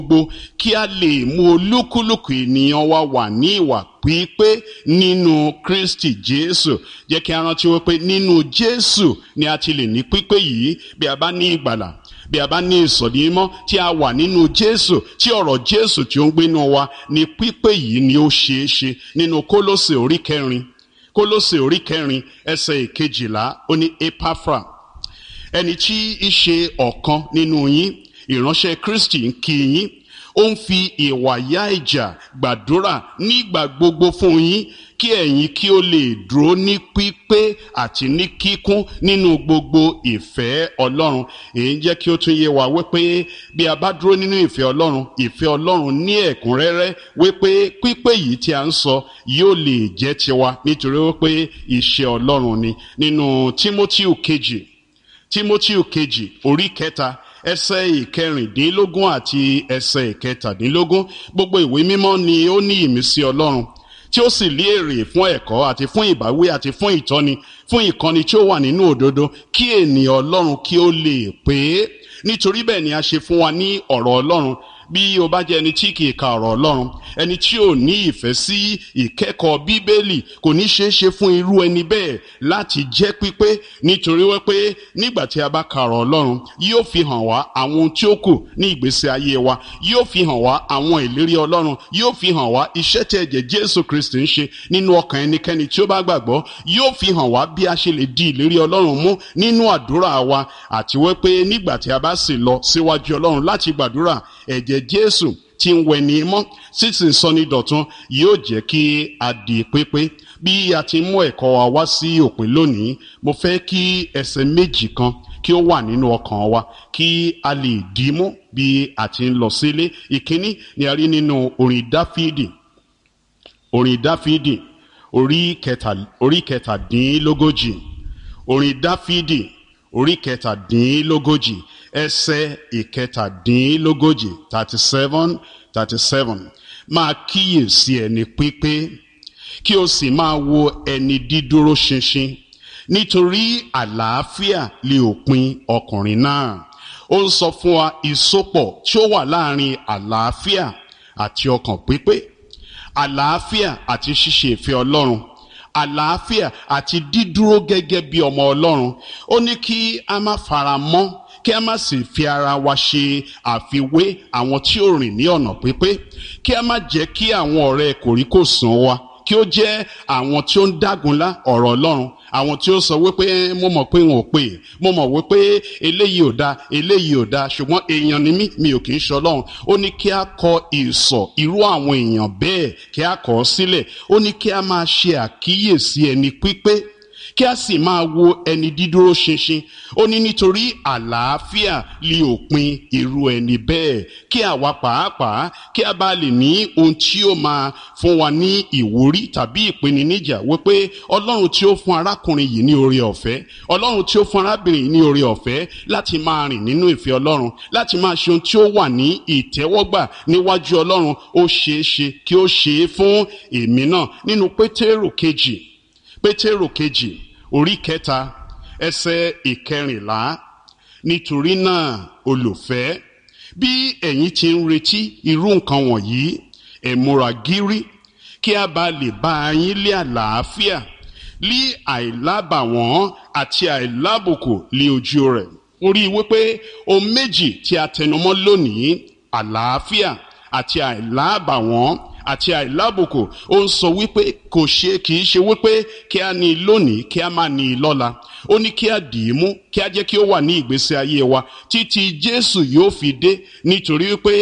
gbogbo kí a lè mú olúkúlùkù ènìyàn wa wà ní ìwà pípé nínú kristi jésù jẹ́ kí a rántí wípé nínú jésù ni a ti lè ní pípé yìí bí a bá ní ìgbàlà bí a bá ní ìsọ̀dí mímọ́ tí a wà nínú jésù tí ọ̀rọ̀ jésù tí ó ń gbénu wa ni pípé yìí ni ó ṣeé ṣe nínú kólósè orí kẹrin kólósè orí kẹrin ẹsẹ̀ ìkejìlá ó ní epafra ẹni tí í ṣe ọ̀kan nínú yín ìránṣẹ́ kristi ń kí yín ó ń fi ìwà yá ìjà gbàdúrà nígbà gbogbo fún yín kí ẹ̀yin kí ó lè dúró ní pípé àti ní kíkún nínú gbogbo ìfẹ́ ọlọ́run èyí jẹ́ kí ó tún yé wa wípé bí a bá dúró nínú ìfẹ́ ọlọ́run ìfẹ́ ọlọ́run ní ẹ̀kúnrẹ́rẹ́ wípé pípé yìí tí a ń sọ yóò lè jẹ́ tiwa nítorí wípé iṣẹ́ ọlọ́run ni nínú tímótíù kejì tímótíù kejì orí kẹta ẹsẹ̀ ìkẹrìndínlógún àti ẹsẹ̀ ìkẹtàdínlógún gbogbo ìwé mímọ́ ni ó ní ìmísí ọlọ́run tí ó sì lé èrè fún ẹ̀kọ́ àti fún ìbáwí àti fún ìtọ́ni fún ìkọ́ni tí ó wà nínú òdodo kí ènìyàn ọlọ́run kí ó lè pé nítorí bẹ́ẹ̀ ni a ṣe fún wa ní ọ̀rọ̀ ọlọ́run bí o bá jẹ́ ẹni tí kì í ka ọ̀rọ̀ ọlọ́run ẹni tí ò ní ìfẹ́ sí ìkẹ́kọ̀ọ́ bíbélì kò ní ṣeé ṣe fún irú ẹni bẹ́ẹ̀ láti jẹ́ pípé nítorí wípé nígbà tí a bá ka ọ̀rọ̀ ọlọ́run yóò fi hàn wá àwọn ohun tí ó kù ní ìgbésí ayé wa yóò fi hàn wá àwọn ìlérí ọlọ́run yóò fi hàn wá iṣẹ́ tí ẹ̀jẹ̀ jésù kristi ń ṣe nínú ọkàn ẹnikẹ́ni tí ó bá gbàgbọ́ yóò fi hàn wá bí a ṣe lè di ìlérí ọlọ́run mú nínú àdúrà wa àti wípé nígbà tí a bá sì lọ síwájú ọlọ́run láti gbàdúrà ẹ̀jẹ̀ jésù tí ń wẹ ní mọ́ sísì ń sọ ní dọ̀tún yóò jẹ́ kí a di pépé bí a ti mú ẹ̀kọ́ wa wá sí òpin lónìí mo fẹ́ kí ẹsẹ̀ méjì kan kí ó wà nínú ọkàn wa kí a lè dì í mú bí a ti ń lọ sílé ìkíní ni a rí nínú orin dáfídì orin dáfídì orí kẹtàdínlógójì orin dáfídì orí kẹtàdínlógójì ẹsẹ̀ ìkẹtàdínlógójì thirty seven thirty seven máa kíyèsí ẹni pípé kí o sì máa wo ẹni dídúró ṣinṣin nítorí àlàáfíà lè òpin ọkùnrin náà ó ń sọ fún wa ìsopọ̀ tí ó wà láàrin àlàáfíà àti ọkàn pípé àlàáfíà àti ṣíṣe ìfẹ́ ọlọ́run àlàáfíà àti dídúró gẹ́gẹ́ bí ọmọ ọlọ́run ó ní kí a má fara mọ́ kí a má sì fi ara wa ṣe àfiwé àwọn tí ó rìn ní ọ̀nà pípé kí a má jẹ́ kí àwọn ọ̀rẹ́ kòríkòsùn wa kí ó jẹ́ àwọn tí ó ń dágunlá ọ̀rọ̀ ọlọ́run àwọn tí ó sọ wípé mo mọ̀ pé wọn ò pè é mo mọ̀ wípé eléyìí ò da eléyìí ò da ṣùgbọ́n èèyàn ni mí mi ò kì í ṣe ọlọ́run ó ní kí a kọ ìsọ̀ irú àwọn èèyàn bẹ́ẹ̀ kí a kọ̀ ọ́ sílẹ̀ ó ní kí a máa ṣe àkíyèsí ẹni pípé kí a sì máa wo ẹni dídúró ṣinṣin ó ní nítorí àlàáfíà lè òpin irú ẹni bẹ́ẹ̀ kí àwa pàápàá kí a bá lè ní ohun tí ó máa fún wa ní ìwúrí tàbí ìpèníjà wípé ọlọ́run tí ó fún arákùnrin yìí ní oore ọ̀fẹ́ ọlọ́run tí ó fún arábìnrin yìí ní oore ọ̀fẹ́ láti máa rìn nínú ìfẹ́ ọlọ́run láti máa ṣe ohun tí ó wà ní ìtẹ́wọ́gbà níwájú ọlọ́run ó ṣeé ṣe kí ó ṣe é fún èmi náà nínú pétérù kejì pétérù kejì orí kẹta ẹsẹ ìkẹrìnlá nítorí náà olùfẹ́ bí ẹ̀yin ti ń retí irú nǹkan wọ̀nyí ẹ múra gírí kí a bá lè bá yín lé àlàáfíà lé àìlábàwọ́n àti àìlábùkù lé ojú rẹ̀ orí wípé ohun méjì tí a tẹnumọ́ lónìí àlàáfíà àti àìlábàwọ́n àti àìlábùkù ó ń sọ wípé kò ṣe kì í ṣe wípé kí a ní i lónìí kí a má ní i lọ́la ó ní kí a dì í mú kí a jẹ́ kí ó wà ní ìgbésí ayé wa títí jésù yóò fi dé nítorí wípé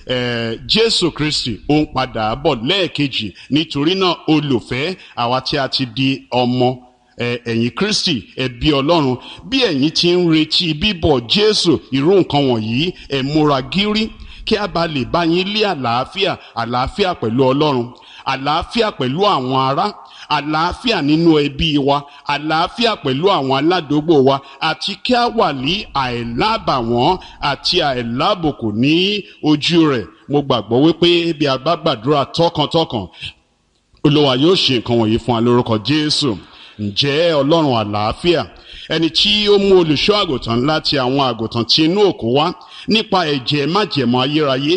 jésù kristi ó ń padà bọ̀ lẹ́ẹ̀kejì nítorí náà olùfẹ́ àwa tí a ti di ọmọ ẹ̀yin kristi ẹbí ọlọ́run bí ẹ̀yin ti ń retí bíbọ̀ jésù irú nǹkan wọ̀nyí ẹ múra gírí kí a bá lè bá yín lé àlàáfíà àlàáfíà pẹ̀lú ọlọ́run àlàáfíà pẹ̀lú àwọn ará àlàáfíà nínú ẹbí wa àlàáfíà pẹ̀lú àwọn aládùúgbò wa àti kí a wà ní àìlábàwọ́n àti àìlábùkù ní ojú rẹ̀ mo gbàgbọ́ wípé bí a bá gbàdúrà tọkàntọkàn olúwa yóò ṣe nǹkan wọ̀nyí fún wa lórúkọ jésù ǹjẹ́ ọlọ́run àlàáfíà ẹni tí ó mú olùṣọ́ àgùntàn láti àwọn àgùntàn tí inú òkú wá nípa ẹ̀jẹ̀ májẹ̀mọ́ ayérayé